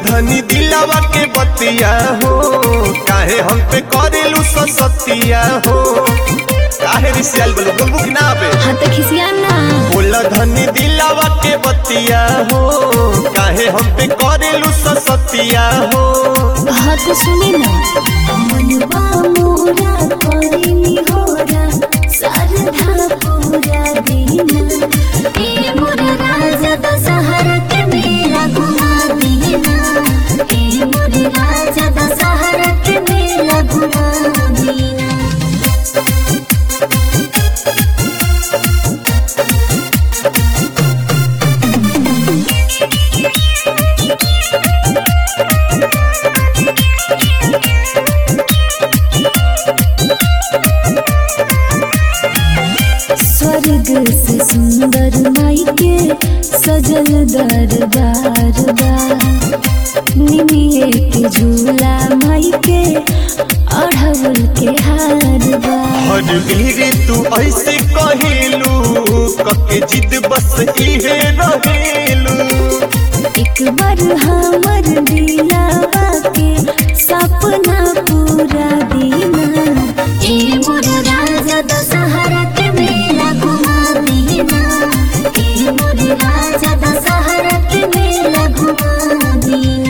धनी दिलावा के बतिया हो काहे हम पे करेलू सतिया हो काहे रिसियल बोलो बोलबू कि ना बे हाँ तो खिसिया ना बोल धनी दिलावा के बतिया हो काहे हम पे करेलू सतिया हो हाँ तो सुनी ना मनवा मोरा करिनी होरा सरधा पूरा दीना ए मोरा राजा दशहरा के मेला घुमा दीना ए मोरा राजा दशहरा के मेला घुमा दीना स्वर्ग से सुंदर माई के सजल दरबार बा निमिये के झूला माई के अढ़वल के हार बा हर वीर तू ऐसे कहेलू कके जिद बस इहे रहेलू एक बार हमर दिलावा के सपना पूरा दीना ए मोर राजा दशहरा के मेला घुमा दीना ए मोर राजा दशहरा के मेला घुमा दीना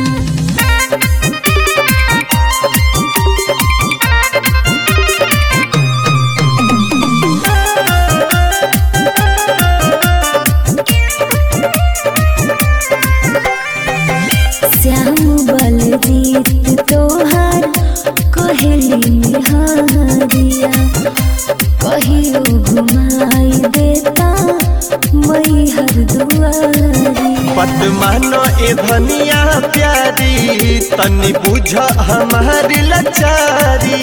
श्याम बलजीत तोहार कोहली निहारिया कहियो घुमाई देता मई हर दुआरिया पत मानो ए धनिया प्यारी तनी बुझ हमारी लाचारी